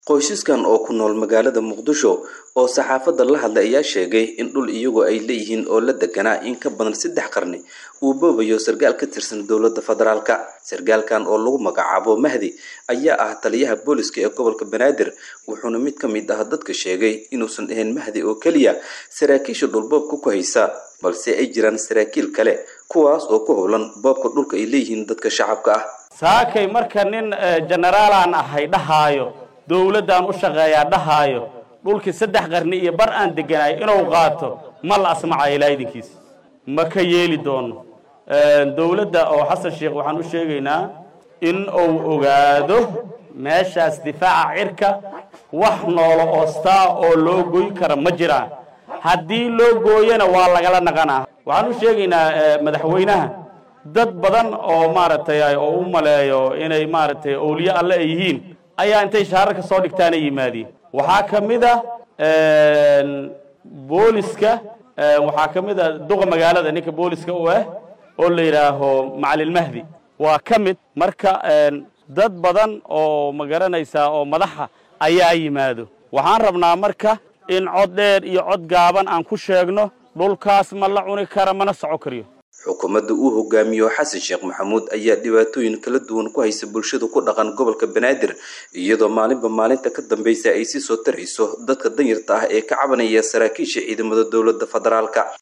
qoysaskan oo ku nool magaalada muqdisho oo saxaafadda la hadlay ayaa sheegay in dhul iyagu ay leeyihiin oo la deganaa in ka badan saddex qarni uu boobayo sarkaal ka tirsan dowladda federaalka sarkaalkan oo lagu magacaabo mahdi ayaa ah taliyaha booliska ee gobolka banaadir wuxuuna mid ka mid ah dadka sheegay inuusan ahayn mahdi oo keliya saraakiisha dhulboobka ku haysa balse ay jiraan saraakiil kale kuwaas oo ku howlan boobka dhulka ay leeyihiin dadka shacabka ah saakay marka nin jenaraalaan ahay dhahaayo dowladdaan u shaqeeyaa dhahaayo dhulkii saddex qarni iyo bar aan deganaay inuu qaato ma la asmacayo ilaa idinkiis ma ka yeeli doono dowladda oo xasan sheekh waxaan u sheegaynaa in uu ogaado meeshaas difaaca cirka wax noolo oostaa oo loo goy kara ma jiraan haddii loo gooyana waa lagala naqanaa waxaan u sheegaynaa madaxweynaha dad badan oo maaragtay oo u maleeyo inay maaragtay owliye alle ay yihiin ayaa intay shaararka soo dhigtaana yimaadiin waxaa ka mid a booliska waxaa ka mid a duqa magaalada ninka booliska u ah oo la yidhaaho macalilmahdi waa ka mid marka dad badan oo ma garanaysaa oo madaxa ayaa yimaado waxaan rabnaa marka in cod dheer iyo cod gaaban aan ku sheegno dhulkaas ma la cuni kara mana soco kariyo xukuumadda uu hogaamiyo xasan sheekh maxamuud ayaa dhibaatooyin kala duwan ku haysa bulshada ku dhaqan gobolka banaadir iyadoo maalinba maalinta ka dambaysa ay sii soo tarayso dadka danyarta ah ee ka cabanaya saraakiisha ciidamada dowladda federaalka